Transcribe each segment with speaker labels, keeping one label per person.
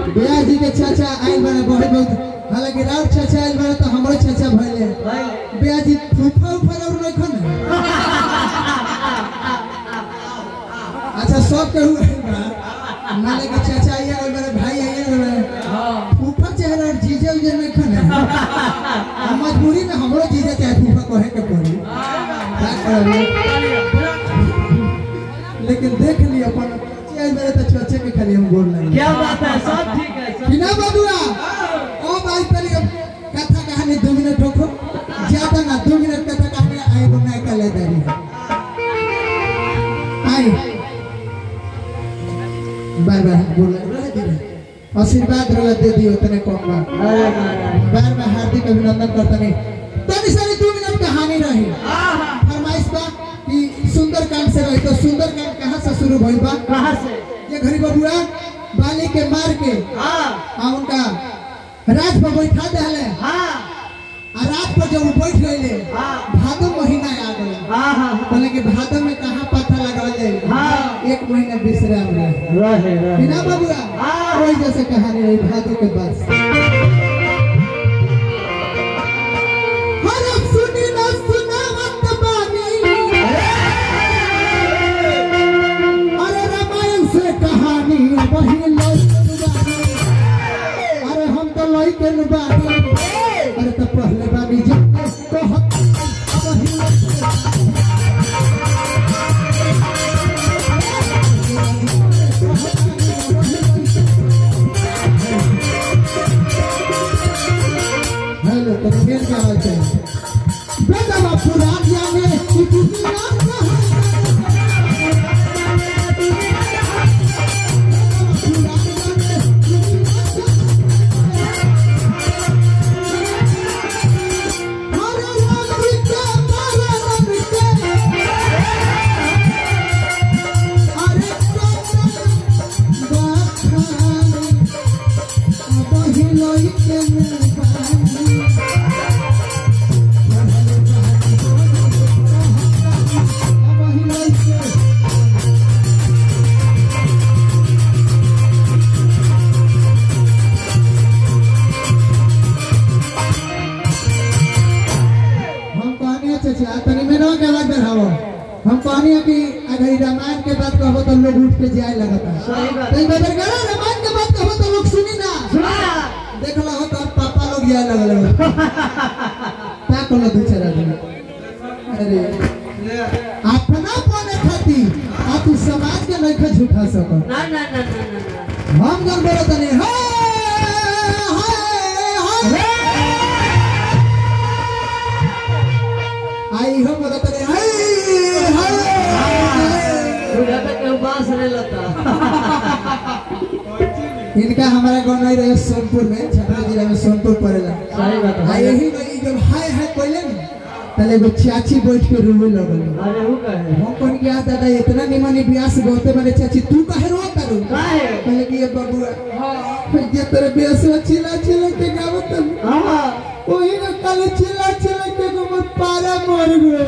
Speaker 1: बिया जी के चाचा आइल बने बहुत बहुत हालांकि राउत चाचा आइल बने तो हमरो चाचा भइले बिया जी फूफा उफा और नहीं खन अच्छा सब के हुए माने के चाचा आइए और मेरे भाई आइए और मेरे फूफा चेहरा और जीजे उजे नहीं खन हम मजबूरी में हमरो जीजे चाहे फूफा कहे के पड़ी क्या करब? लेकिन देख ली अपन चाहे मेरे तो चाचे के खाली हम बोल रहे
Speaker 2: क्या बात है सब ठीक है सब
Speaker 1: बिना बबुआ ओ भाई पहले कथा कहानी दो मिनट रोको ज्यादा ना दो मिनट कथा कहानी आए को नहीं कर ले दे आई बार बार बोल रहे दे आशीर्वाद रहा दे दियो तने कम बार
Speaker 2: अरे महाराज
Speaker 1: बार बार हार्दिक अभिनंदन करता नहीं तनी सारी दो मिनट कहानी रही फरमाइश बा कि सुंदर कांड से रही तो सुंदर कांड कहाँ से शुरू भइल बा
Speaker 2: कहाँ से
Speaker 1: ये घड़ी बबुआ बाली के मार के
Speaker 2: हाँ
Speaker 1: आ उनका राज पर बैठा दहले
Speaker 2: हाँ
Speaker 1: आ रात पर जब वो बैठ गए
Speaker 2: हाँ
Speaker 1: भादो महीना आ गया
Speaker 2: हाँ हाँ
Speaker 1: बोले कि भादो में कहाँ पत्थर लगा ले
Speaker 2: हाँ।
Speaker 1: एक महीना विश्राम रहे
Speaker 2: रहे
Speaker 1: बिना
Speaker 2: रहे
Speaker 1: बबुआ
Speaker 2: हाँ।
Speaker 1: वही जैसे कहानी रही भादो के बाद हर सुनी न सुनावत बानी अरे रामायण से कहानी वही लौटन बानी अरे हम तो लौटन बानी अरे तो पहले बानी जब कहत वही लौटन हेलो तो फिर क्या हाल चाल बेटा बाप पुरान जाने इतनी हम कहनी चाचा तनी में के आवाज बढ़ावो हम कहनी कि अगर रामायण के बात कहबो तो लोग उठ के जाए लगता
Speaker 2: सही बात
Speaker 1: तो बदर करो रामायण के बात कहबो तो लोग सुनी ना
Speaker 2: सुना
Speaker 1: देख लो हो तो पापा लोग जाए लगल का कोनो दूसरा दिन अरे अपना पने खाती आ तू समाज के नहीं खा झूठा सको
Speaker 2: ना ना ना ना ना ना
Speaker 1: हम जब बोलो तनी हाय हाय आई हम बोलो तनी हाय हाय
Speaker 2: बुढ़ा तक के बांस नहीं लता
Speaker 1: इनका हमारा गांव नहीं रहे सोनपुर में छपरा जिला में सोनपुर पड़ेला
Speaker 2: सही बात
Speaker 1: आ
Speaker 2: है
Speaker 1: यही में जब हाय हाय कहले ना तले एगो चाची बैठ के रोवे लगल
Speaker 2: अरे वो कहे
Speaker 1: हम कौन गया दादा इतना निमन ब्यास गौते माने चाची तू काहे रो करू
Speaker 2: काहे?
Speaker 1: कहले कि ये बबुआ हां ये तेरे ब्यास में चिल्ला चिल्ला के गावत
Speaker 2: हाँ
Speaker 1: ओही ना कल चिल्ला चिल्ला के हमर पारा मर गए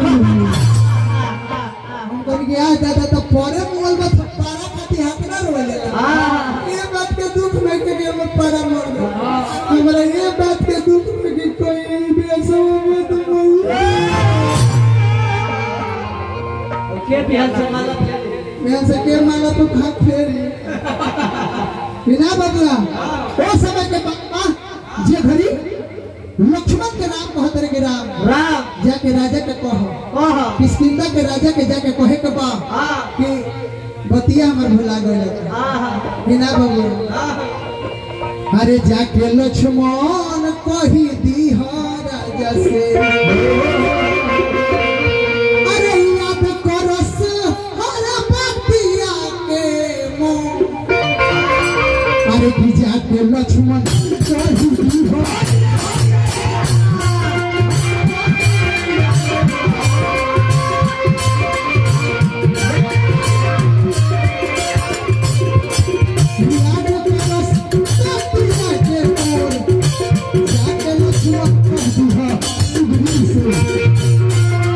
Speaker 1: हम कौन गया दादा तो परे मोल में पारा खाती हाथ ना रोले
Speaker 2: हाँ
Speaker 1: ये बात के दुख में के लिए हमर पारा मर गए हमरा ये बात के दुख में कि कोई ब्यास में तुम
Speaker 2: के बिहार से माला फेंक
Speaker 1: मैं से के माला तो खा फेरी बिना बदला ओ समय के बाबा जे घड़ी लक्ष्मण के नाम कहत रहे के राम
Speaker 2: राम
Speaker 1: जाके राजा के कहो
Speaker 2: कह
Speaker 1: किसकिंदा के राजा के जाके कहे के बा
Speaker 2: हाँ
Speaker 1: कि बतिया हमर भुला गइल
Speaker 2: हाँ
Speaker 1: बिना बबुआ
Speaker 2: हाँ
Speaker 1: अरे जाके लक्ष्मण कही दी राजा से अरे याद करस हर बतिया के मुंह अरे कि जाके लक्ष्मण कही दी याद करस बतिया के मुंह जाके लक्ष्मण कही दी सुग्रीव से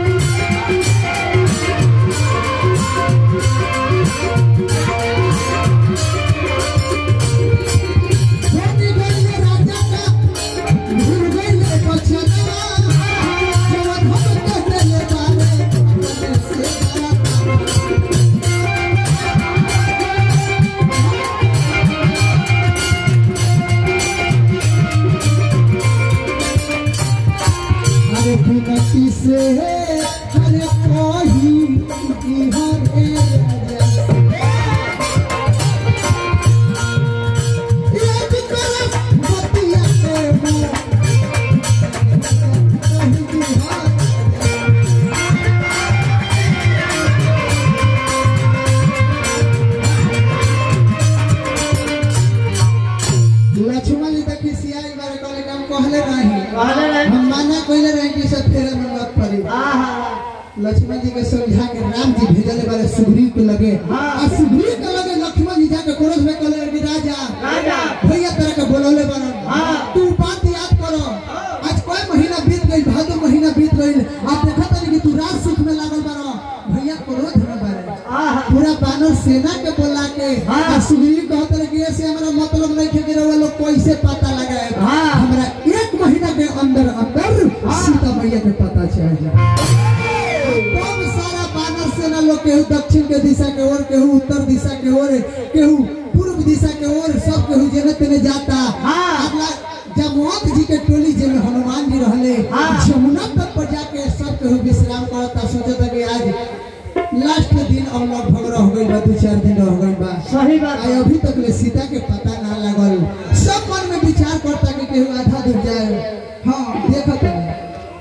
Speaker 1: सब फेरा में मत पड़ी
Speaker 2: आहा
Speaker 1: लक्ष्मण जी के समझा के राम जी भेजले बारे सुग्रीव के लगे
Speaker 2: हाँ।
Speaker 1: आ सुग्रीव के लगे लक्ष्मण जी जाके क्रोध में कहले कि राजा
Speaker 2: राजा
Speaker 1: भैया तरह के बोलौले बारन
Speaker 2: हाँ।
Speaker 1: तू बात याद करो आज कोई महीना बीत गई भादो महीना बीत गई आज देखा तनी कि तू रात सुख में लागल बारो भैया क्रोध में बारे
Speaker 2: आहा
Speaker 1: पूरा बानर सेना के बोला के
Speaker 2: हाँ।
Speaker 1: आ सुग्रीव कहत रहे कि ऐसे हमरा मतलब नहीं खे कि रउआ लोग कैसे पता लगाए
Speaker 2: हाँ।
Speaker 1: हमरा एक महीना के अंदर अंदर
Speaker 2: हाँ।
Speaker 1: सीता मैया के पता चल जाए कम सारा बानर सेना लोग केहू दक्षिण के दिशा के ओर केहू उत्तर दिशा के ओर केहू पूर्व दिशा के ओर सब केहू जेने तेने जाता
Speaker 2: हाँ।
Speaker 1: अगला जमवंत जी के टोली जे में हनुमान जी रहले
Speaker 2: हाँ।
Speaker 1: जमुना तट पर जाके सब केहू विश्राम करता सोचता कि आज लास्ट दिन और लगभग रह गई बा दू चार दिन रह गई बा
Speaker 2: सही बात
Speaker 1: आई अभी तक ले सीता के पता ना लगल सब मन में विचार करता कि केहू आधा दूर जाए हाँ देखत है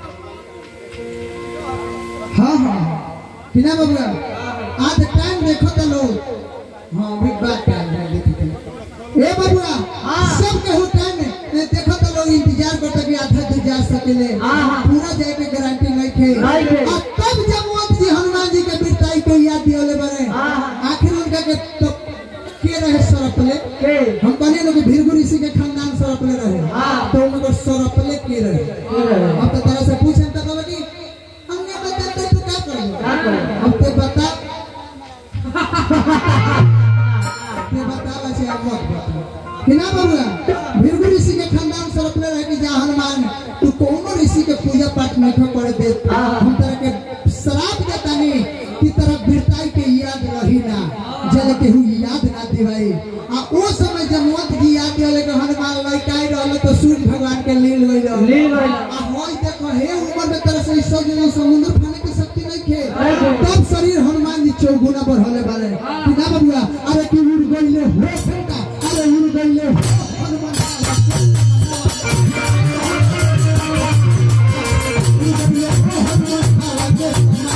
Speaker 1: हाँ हाँ बिना बबुआ आज टाइम देखो तो लोग हाँ भी बात टाइम है देखो तो ए बबुआ
Speaker 2: हाँ।
Speaker 1: सब केहू टाइम है देखो तो लोग इंतजार करता कि आधा दूर जा सकेले
Speaker 2: हाँ, हाँ।
Speaker 1: पूरा जाए के गारंटी नहीं थे
Speaker 2: नहीं थे।
Speaker 1: और तब जब जी हनुमान जी के बिरताई के याद दियोले बरे
Speaker 2: हाँ, हाँ।
Speaker 1: आखिर उनका के तो के रहे सरपले
Speaker 2: के
Speaker 1: हम कहने लोग भीरगु ऋषि के खानदान सरपले रहे
Speaker 2: हाँ।
Speaker 1: तो उनको सरपले के रहे
Speaker 2: के रहे।
Speaker 1: अब तो तरह से पूछे तो कहबे कि हमने बता तो तू क्या करेगा
Speaker 2: क्या करेगा?
Speaker 1: अब ते बता ते बता बचे अब मत बता कि ना बबुआ भीरगु ऋषि के खानदान सरपले रहे कि जा हनुमान तू कोनो ऋषि के पूजा पाठ नहीं करे दे
Speaker 2: हाँ।
Speaker 1: हम तरह के श्राप देता नहीं कि तरह बिरताई के याद रही ना जल के हु याद ना दिवाई आ ओ समय जब मत जी याद दिले कि हनुमान लइकाई रहल तो सूर्य भगवान के लील गइल
Speaker 2: लील गइल।
Speaker 1: आ होई देखो हे उम्र में तरह से सब जगह समुद्र फाने की शक्ति नहीं खे
Speaker 2: नहीं खे।
Speaker 1: तब शरीर हनुमान जी चौगुना बढ़ले बारे कि ना बबुआ अरे कि उड़ गइले हो बेटा अरे उड़ गइले हो हनुमान उड़ गइले हो हनुमान आवाज़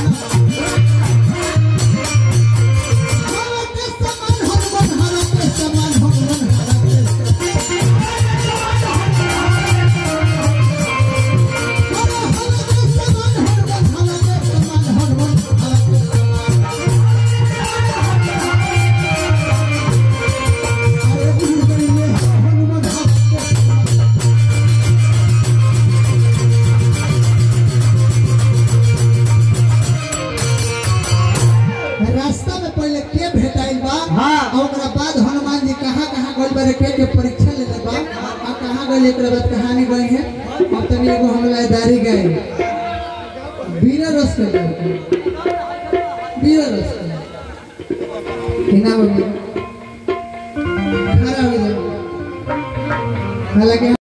Speaker 1: हरते समान हनुमान हरते समान हनुमान हरते हरते समान हनुमान हरते समान हनुमान हरते समान अरे उड़ गइले हनुमान हरते समान रास्ता में पहले के भेटाइल बा
Speaker 2: हाँ।
Speaker 1: और ओकरा बाद हनुमान जी कहाँ कहाँ गइल बारे के के परीक्षा लेले बा आ कहाँ गइल एकरा बाद कहानी गई है अब तनी एगो हम लाइदारी गए वीर रस के गए वीर रस के किना बोल खड़ा हो जाओ हालांकि